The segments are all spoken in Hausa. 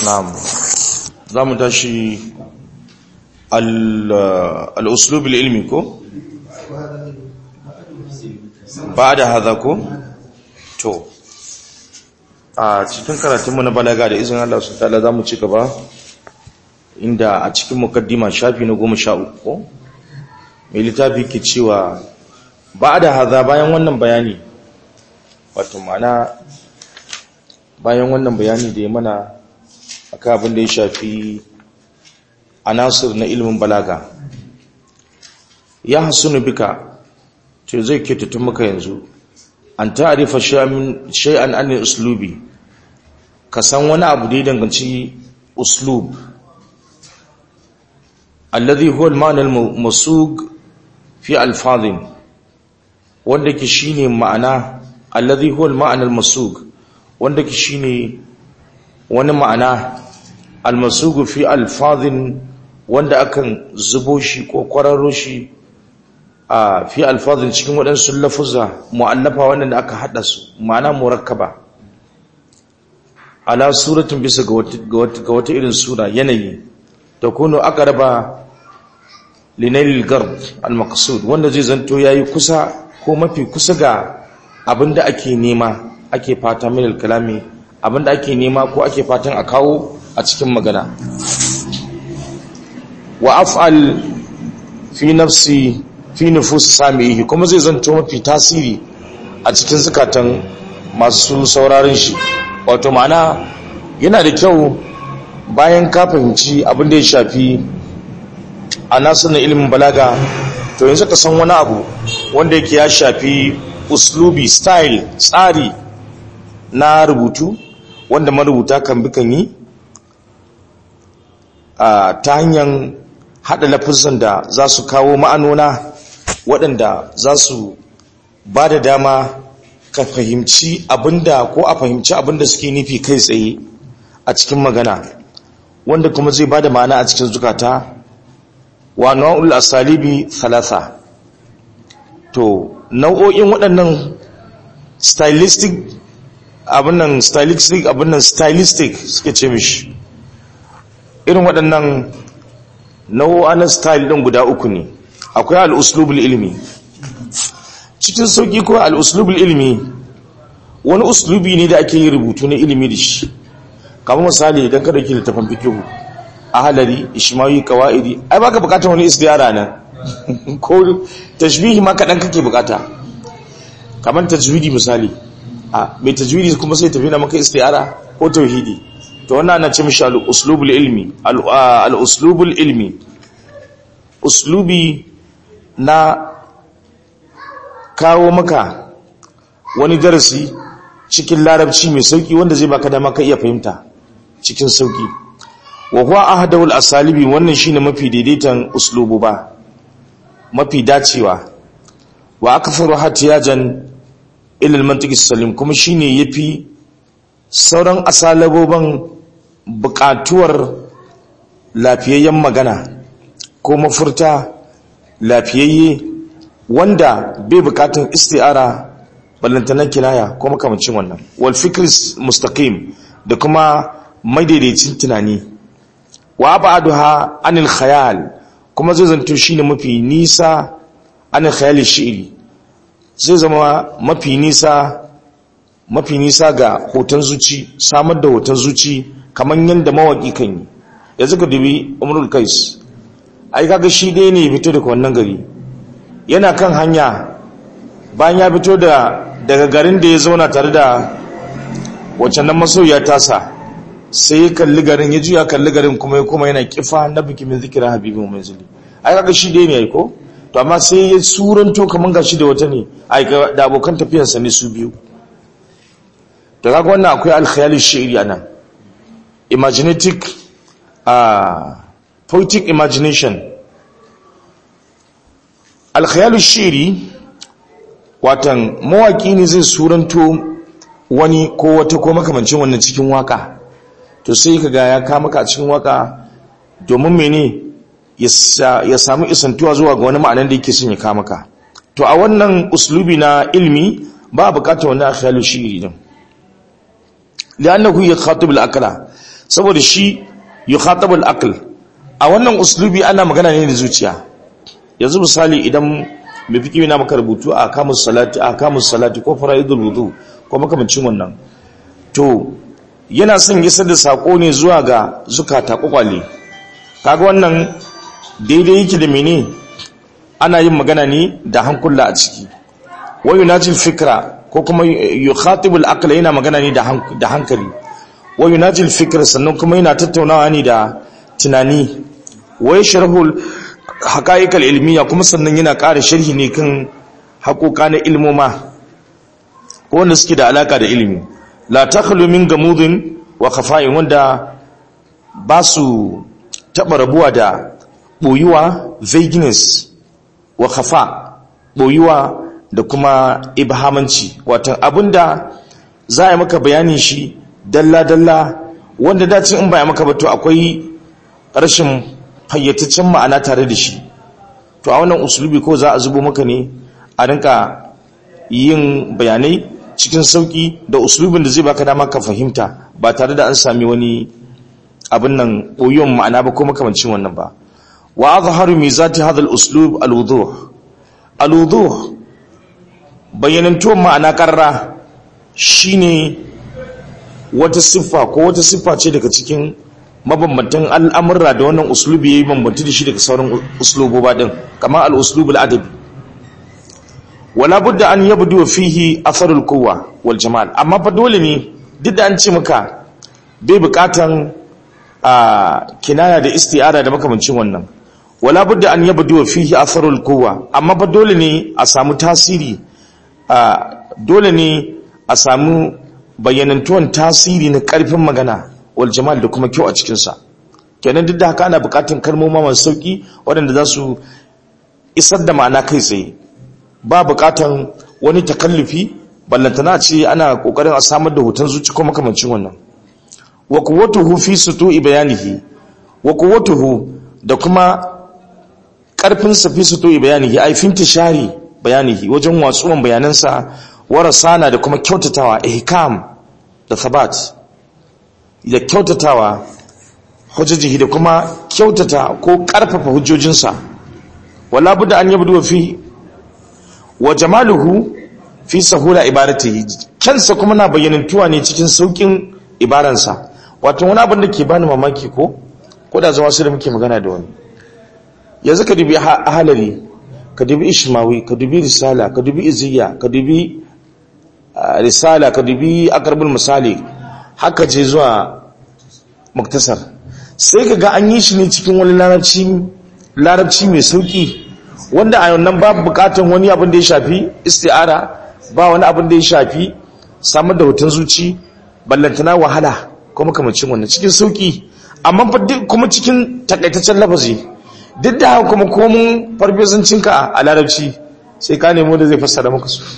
na'am za mu tashi al-uslub al-ilmi ko ba da haza ko to a cikin karatunmu na balaga da izinin Allah su ta'ala za mu ci gaba inda a cikin mukaddima shafi na goma sha uku mai littafi ke cewa ba da haza bayan wannan bayani wato mana bayan wannan bayani da ya mana akan abin da ya shafi anasir na ilimin balaga ya hasunu bika to zai tun maka yanzu an ta'arifa shay'an an uslubi ka san wani abu da ya danganci uslub alladhi huwa al-ma'na al-masug fi alfazin wanda ke shine ma'ana alladhi huwa al-ma'na al-masug wanda ke shine wani ma'ana al-masug fi alfazin wanda akan zubo shi ko kwararo shi a fi alfazin cikin waɗansu lafuzza mu'allafa wanda aka haɗa su ma'ana murakkaba ala suratun bisa ga wata irin sura yanayi ta kuno aqraba linailil gard al-maqsud wanda zai zanto yayi kusa ko mafi kusa ga abinda ake nema ake fata min al-kalami abinda ake nema ko ake fatan a kawo a cikin magana wa af'al fi nafsi fi nufus samihi kuma zai zanto mafi tasiri a cikin zukatan masu sauraron shi wato ma'ana yana da kyau bayan ka fahimci abin da ya shafi a nasu na ilimin balaga to yanzu ka san wani abu wanda yake ya shafi uslubi style tsari na rubutu wanda marubuta kan bi kan yi ta hanyar haɗa lafizan da za su kawo ma'anona waɗanda za su ba da dama ka fahimci abinda ko a fahimci abinda suke nufi kai tsaye a cikin magana wanda kuma zai ba da ma'ana a cikin zukata wa nau'ul asalibi thalatha to nau'o'in waɗannan stylistic abinnan stylistic abinnan stylistic suke ce mishi irin waɗannan nau'o'a na style ɗin guda uku ne akwai al'uslubul ilmi cikin sauƙi ko al'uslubul ilmi wani uslubi ne da ake yi rubutu na ilimi da shi kamar misali idan ka dauki littafin fikihu ahalari ishmawi kawaidi ai baka bukatar wani istiyara nan ko tashbihi ma kaɗan kake bukata kamar tajwidi misali a mai tajwidi kuma sai tafi na maka istiyara ko tauhidi to wannan ana ce mishi al-uslubul ilmi al-uslubul ilmi uslubi na kawo maka wani darasi cikin larabci mai sauki wanda zai baka dama ka iya fahimta cikin sauki wa huwa ahdawul asalibi wannan shine mafi daidaitan uslubu ba mafi dacewa wa akfaru hatiyajan ila al-mantiq salim kuma shine yafi sauran asalaboban buƙatuwar lafiyayyen magana ko mafurta lafiyayye wanda bai bukatun isti'ara ballantanan kinaya ko makamancin wannan wal fikris mustaqim da kuma madaidaicin tunani wa abaduha anil khayal kuma zai zanto shine mafi nisa anil khayal shi'ri zai zama mafi nisa mafi nisa ga hoton zuci samar da hoton zuci kamar yadda mawaki kan yi yanzu ka dubi umrul kais ai kaga shi dai ne fito daga wannan gari yana kan hanya bayan ya fito da daga garin da ya zauna tare da wacce nan masoya tasa sai ya kalli garin ya juya kalli garin kuma ya kuma yana kifa na biki min zikira habibin mai zuli ai kaga shi dai ne ai ko to amma sai ya suranto kaman gashi da wata ne ai da abokan tafiyarsa ne su biyu to kaga wannan akwai alkhayali shi'ri anan imaginative uh, poetic imagination alkhayalu shiri watan mawaki ne zai suranto wani ko wata ko makamancin wannan cikin waka to sai ka ga ya kama ka cikin waka domin mene ya samu isantuwa zuwa ga wani ma'anan da yake son ya kama ka to a wannan uslubi na ilmi ba bukatar wani alkhayalu shiri din li'annahu yakhatib al-aqla saboda shi yukhatabul aql a wannan uslubi ana magana ne da zuciya yanzu misali idan mai fiki na maka rubutu a kamus salati a kamus salati ko fara'idul wudu ko makamancin wannan to yana son isar da sako ne zuwa ga zukata kwakwale kaga wannan daidai yake da mene ana yin magana ne da hankula a ciki wa yunajil fikra ko kuma yukhatibul aqla yana magana ne da hankali wa yunajil fikra sannan kuma yana tattaunawa ne da tunani wa yashrahul haqa'iqal ilmiya kuma sannan yana ƙara sharhi ne kan haƙoƙa na ilmoma ko wanda suke da alaka da ilimi la takhlu min gamudin wa khafa'in wanda ba su taɓa rabuwa da ɓoyuwa vagueness wa khafa ɓoyuwa da kuma ibhamanci watan abinda za a yi maka bayanin shi dalla-dalla wanda dacin in ba ya maka ba to akwai rashin fayyataccen ma'ana tare da shi to a wannan usulubi ko za a zubo maka ne a rinka yin bayanai cikin sauki da usulubin da zai baka dama ka fahimta ba tare da an sami wani abin nan ɓoyon ma'ana ba ko makamancin wannan ba wa azharu mizati hadha al-uslub al-wuduh al-wuduh bayyanantuwar ma'ana karra shine wata siffa ko wata siffa ce daga cikin mabambantan al'amurra da wannan uslubi yayi bambanci da shi daga sauran usluboba din kamar al-uslubul adabi wala budda an yabdu fihi atharul quwwa wal jamal amma fa dole ne duk da an ce maka bai bukatan a kinaya da isti'ara da makamancin wannan wala budda an yabdu fihi atharul quwwa amma fa dole ne a samu tasiri dole ne a samu bayyanantuwan tasiri na karfin magana wal jamal da kuma kyau a cikin sa kenan duk da haka ana bukatun kalmomi masu sauki waɗanda za su isar da ma'ana kai tsaye ba bukatan wani takallufi ballantana ce ana kokarin a samar da hoton zuci ko makamancin wannan wa quwwatuhu fi sutu'i bayanihi wa quwwatuhu da kuma karfin sa fi sutu'i bayanihi ai fintishari bayanihi wajen watsuwan bayanansa warasana da kuma kyautatawa ihkam da thabat da kyautatawa hujjajihi da kuma kyautata ko karfafa hujjojinsa wala budda an yabdu fi wa jamaluhu fi sahula ibaratihi kansa kuma na bayyanantuwa ne cikin saukin ibaransa wato wani abin da ke bani mamaki ko ko da zama su da muke magana da wani yanzu ka dubi halari ka dubi ishmawi ka dubi risala ka dubi iziya ka dubi risala ka dubi akarbul misali haka je zuwa muktasar sai ka ga an yi shi ne cikin wani larabci mai sauki wanda a nan babu bukatan wani abin da ya shafi isti'ara ba wani abin da ya shafi samar da hoton zuci ballantana wahala ko makamacin wannan cikin sauki amma kuma cikin takaitaccen lafazi duk da haka kuma komun farfesancinka a larabci sai ka nemo da zai fassara maka su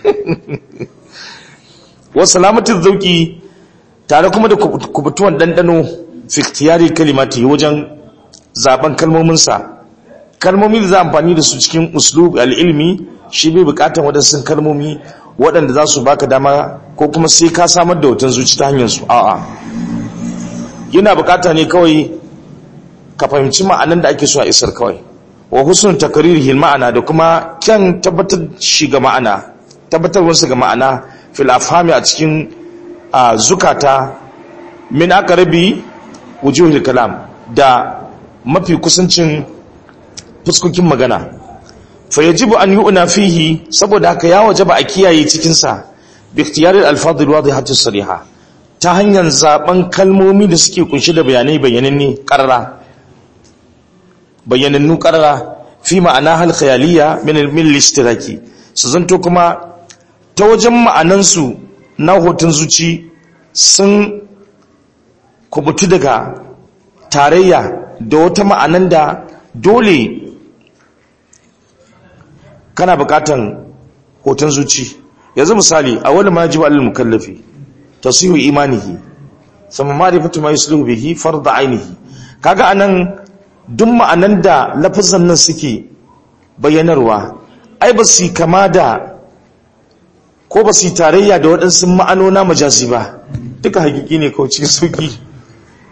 wasu salamatin zauki tare kuma da kubutuwan ɗanɗano fiktiyari kalimati wajen zaben kalmominsa kalmomi da za amfani da su cikin uslub al'ilmi shi bai bukatan waɗansu kalmomi waɗanda za su baka dama ko kuma sai ka samar da hoton zuci ta hanyar su a'a yana bukata ne kawai ka fahimci ma'anan da ake so a isar kawai wa husnul takririhil ma'ana da kuma kyan tabbatar shi ga ma'ana tabbatarwarsa ga ma'ana fil afhami a cikin zukata min aqrabi wujuhil kalam da mafi kusancin fuskokin magana fa yajibu an yu'na fihi saboda haka ya wajaba a kiyaye cikin sa bi ikhtiyari al-alfaz al-wadihah as-sariha ta hanyar zaben kalmomi da suke kunshi da bayanai bayananne qarara bayanannu qarara fi ma'ana hal khayaliya min al-ishtiraki su zanto kuma ta wajen ma'anansu na hoton zuci sun kubutu daga tarayya da wata ma'anan da dole kana bukatan hoton zuci yanzu misali a wani majibu alal mukallafi tasihu imanihi sama ma'rifatu ma yusluhu bihi farda ainihi kaga anan duk ma'anan da lafazan nan suke bayyanarwa ai ba su kama da ko ba su tarayya da waɗansu ma'anona majazi ba duka hakiki ne kawai cikin sauki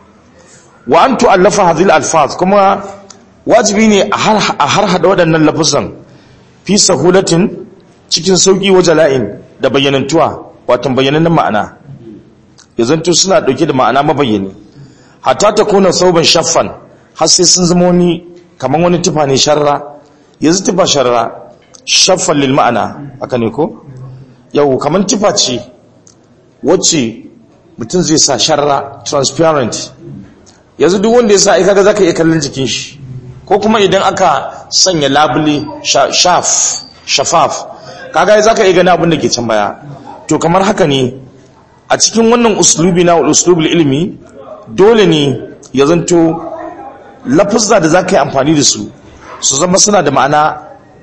wa an tu'allafa hadhihi alfaz kuma wajibi ne a har hada waɗannan lafuzan fi sahulatin cikin sauki wa jala'in da bayyanantuwa wato bayyanannen ma'ana ya zanto suna ɗauke da ma'ana mabayyani hatta ta kuna sauban shaffan har sai sun zama wani kamar wani tufa ne sharra yanzu tufa sharra shaffan lil ma'ana haka ne ko yau kamar tufa ce wacce mutum zai sa sharra transparent yanzu duk wanda ya sa aika ga zaka iya kallon jikin shi ko kuma idan aka sanya labule shaf shafaf kaga zaka iya gani abin da ke can baya to kamar haka ne a cikin wannan uslubi na uslubul ilmi dole ne ya zanto lafuzza da zaka yi amfani da su su zama suna da ma'ana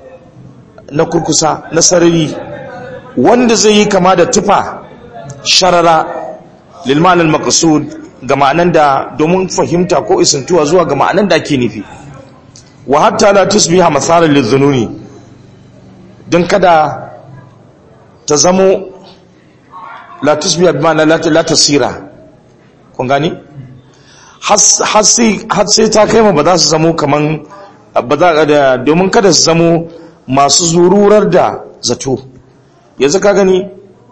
na kurkusa na sarari wanda zai yi kama da tufa sharara lil ma'anal maqsud ga ma'anan da domin fahimta ko isantuwa zuwa ga ma'anan da ake nufi wa hatta la tusbiha masalan lizununi dan kada ta zamo la tusbiha bi ma'ana la tasira kun gani har sai ta kai ma ba za su zamo kaman ba za da domin kada su zamo masu zururar da zato yanzu ka gani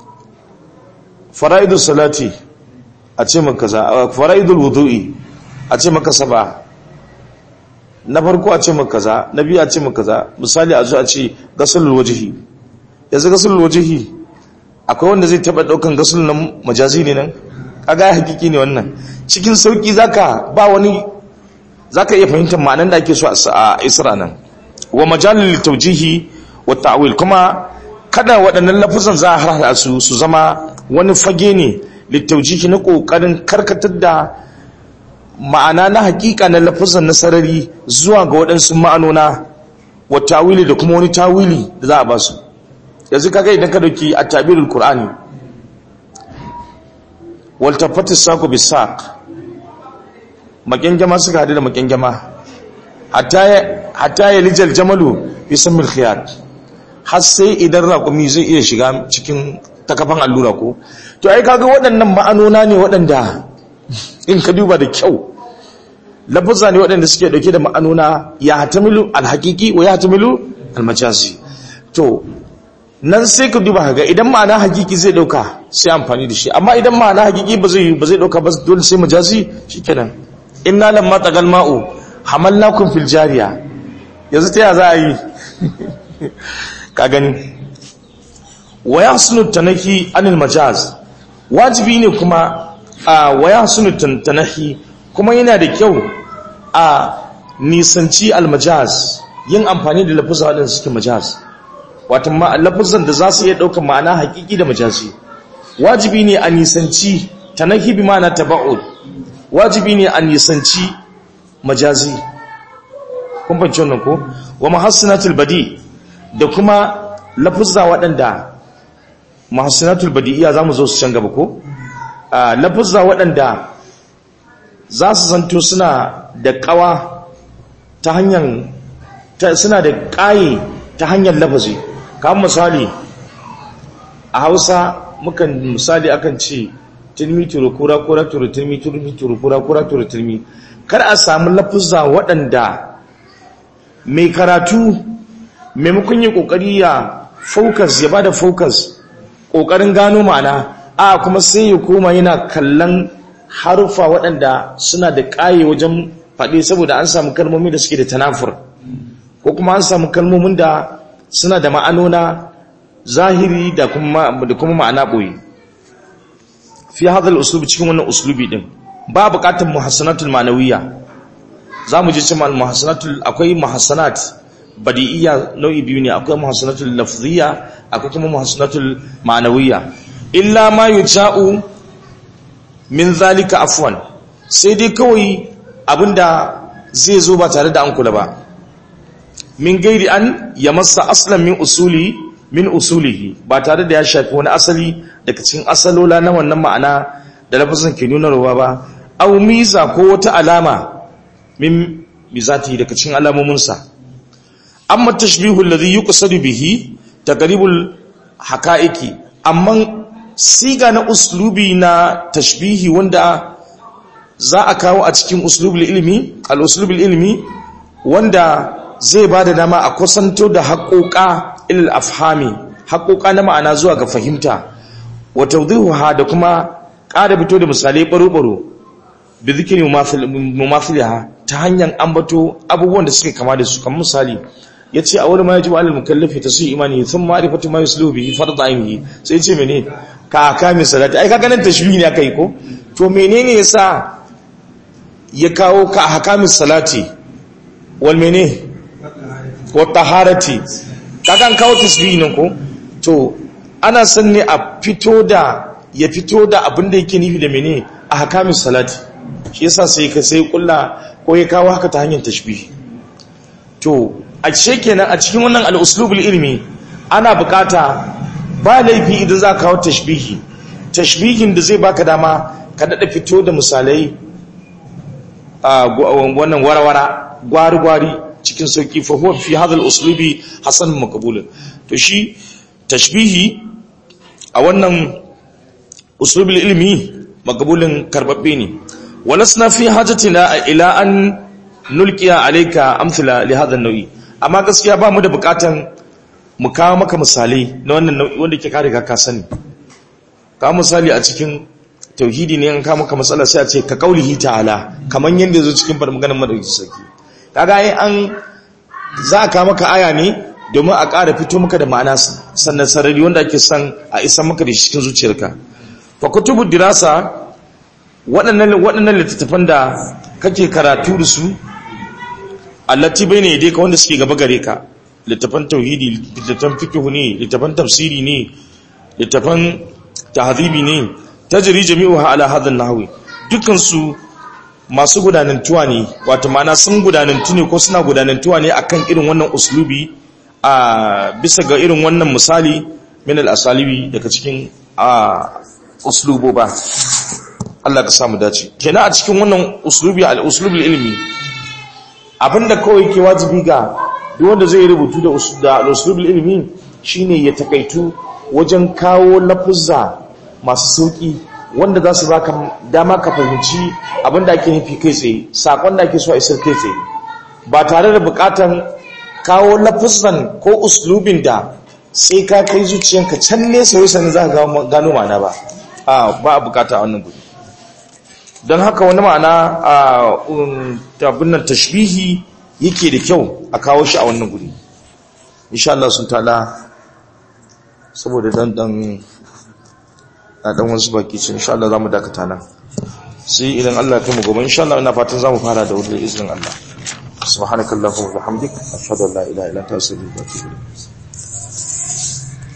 fara'idul salati a ce maka kaza fara'idul wudu'i a ce maka saba na farko a ce maka kaza na biyu a ce maka kaza misali a zo a ce gasulul wajhi yanzu gasulul wajhi akwai wanda zai taba daukan gasul nan majazi ne nan kaga hakiki ne wannan cikin sauki zaka ba wani zaka iya fahimtar ma'anar da ake so a isra nan wa majalil tawjihi wa ta'wil kuma kada waɗannan lafuzan za a harhaɗa su su zama wani fage ne littaujihi na ƙoƙarin karkatar da ma'ana na hakika na lafuzan na sarari zuwa ga waɗansu ma'anona wa tawili da kuma wani tawili da za a ba su yanzu kaga idan ka dauki a tabirul qur'ani wal tafati saqu bisaq makenjama suka hadu da makenjama hatta hatta yalijal jamalu fi samil khiyat har sai idan raƙumi zai iya shiga cikin takafan allura ko to ai kaga waɗannan ma'anona ne waɗanda in ka duba da kyau lafuzza ne waɗanda suke ɗauke da ma'anona ya hatamilu alhaƙiƙi wa ya hatamilu almajazi to nan sai ka duba ga idan ma'ana hakiki zai ɗauka sai amfani da shi amma idan ma'ana hakiki ba zai ba zai ɗauka ba dole sai majazi shikenan inna lamma tagal ma'u hamalnakum fil jariya yanzu ta ya za a yi ka gani wa yahsunu tanahi anil majaz wajibi ne kuma a wa yahsunu tanahi kuma yana da kyau a nisanci al majaz yin amfani da lafuzan wadanda suke majaz wato ma lafuzan da za su iya daukar ma'ana hakiki da majazi wajibi ne a nisanci tanahi bi ma'ana taba'ud wajibi ne a nisanci majazi kun fahimci wannan ko wa mahassinatul badi da kuma lafuzza waɗanda mahassinatul badi'iya za mu zo su can gaba ko lafuzza waɗanda za su zanto suna da ƙawa ta hanyar suna da ƙaye ta hanyar lafazi kamar misali a hausa mukan misali akan ce tilmi turu kura kura turu tilmi tilmi turu kura kura turu tilmi kar a samu lafuzza waɗanda mai karatu maimakon yi kokari ya focus ya bada focus kokarin gano ma'ana a kuma sai ya koma yana kallon harufa waɗanda suna da ƙaye wajen faɗi saboda an samu kalmomi da suke da tanafur ko kuma an samu kalmomin da suna da ma'anona zahiri da kuma da kuma ma'ana boye fi hadal uslubi cikin wannan uslubi din ba buƙatar muhassanatul ma'nawiyya zamu ji cewa muhassanatul akwai muhassanat badi'iyya nau'i biyu ne akwai muhassanatul lafziyya akwai kuma muhassanatul ma'nawiyya illa ma yuja'u min zalika afwan sai dai kawai abinda zai zo ba tare da an kula ba min gairi an yamassa aslan min usuli min usulihi ba tare da ya shafi wani asali daga cikin asalola na wannan ma'ana da lafazin ke nuna ruwa ba aw miza ko wata alama min mizati daga cikin alamominsa amma tashbihu alladhi yuqsadu bihi taqribul haqa'iqi amma siga na uslubi na tashbihi wanda za a kawo a cikin uslubul ilmi al-uslubul ilmi wanda zai ba da dama a kusanto da haƙoƙa ilil afhami haƙoƙa na ma'ana zuwa ga fahimta wa tawdihuha da kuma ƙara fito da misalai baro-baro bi zikri mumathiliha ta hanyar ambato abubuwan da suke kama da su kamar misali yace a wani ma yaji alal mukallafi ta su imani sun ma'rifatu ma yusluhu bihi farda ainihi sai yace mene ka akamin salati ai kaga nan tashbihi ne aka yi ko to menene yasa ya kawo ka hakamin salati wal mene wa taharati kaga an kawo tasbihi nan ko to ana son ne a fito da ya fito da abin da yake nufi da mene a hakamin salati shi yasa sai ka sai kulla ko ya kawo haka ta hanyar tashbihi to a ce kenan a cikin wannan al-uslubul ilmi ana bukata ba laifi idan za ka kawo tashbihi tashbihin da zai baka dama ka dada fito da misalai a wannan warawara gwari-gwari cikin sauki fa huwa fi hadha al-uslubi hasan maqbul to shi tashbihi a wannan uslubul ilmi maqbulin karbabbe ne walasna fi hajatina ila an nulqiya alayka amthala li hadha an-nawi amma gaskiya ba mu da bukatan mu kawo maka misalai na wannan nau'i wanda ke kare ka sani ka misali a cikin tauhidi ne an kawo maka matsala sai a ce ka kaulihi ta'ala kaman yanda yazo cikin bar maganar madauki sarki kaga ai an za ka maka aya ne domin a ƙara fito maka da ma'ana sannan sarari wanda ake son a isa maka da cikin zuciyarka fa kutubu dirasa waɗannan waɗannan littattafan da kake karatu da su allati bayna yadayka wanda suke gaba gare ka littafan tauhidi littafan fiqh ne littafan tafsiri ne littafan tahdhibi ne tajri jami'uha ala hadha an-nahwi dukkan su masu gudanantuwa ne wato ma'ana sun gudanantu ne ko suna gudanantuwa ne akan irin wannan uslubi a bisa ga irin wannan misali min al-asalibi daga cikin a uslubo ba Allah ka samu dace kenan a cikin wannan uslubi al-uslubul ilmi abinda kawai ke wajibi ga duk wanda zai rubutu da da al-uslubul ilmi shine ya takaitu wajen kawo lafuzza masu sauki wanda za su baka dama ka fahimci abinda ake nufi kai tsaye sakon da ake so a isar kai tsaye ba tare da bukatan kawo lafuzzan ko uslubin da sai ka kai zuciyanka can nesa wai sanin za ka gano ma'ana ba a ba a bukata a wannan gudu don haka wani ma'ana a tabbinan tashbihi yake da kyau a kawo shi a wannan guri insha Allah sun tala saboda dan dan na dan wasu baki ce insha Allah zamu dakata nan sai idan Allah ya kai mu gobe insha Allah ina fatan zamu fara da wurin izinin Allah subhanakallahumma wa bihamdik ashhadu an la ilaha illa anta astaghfiruka wa atubu ilayk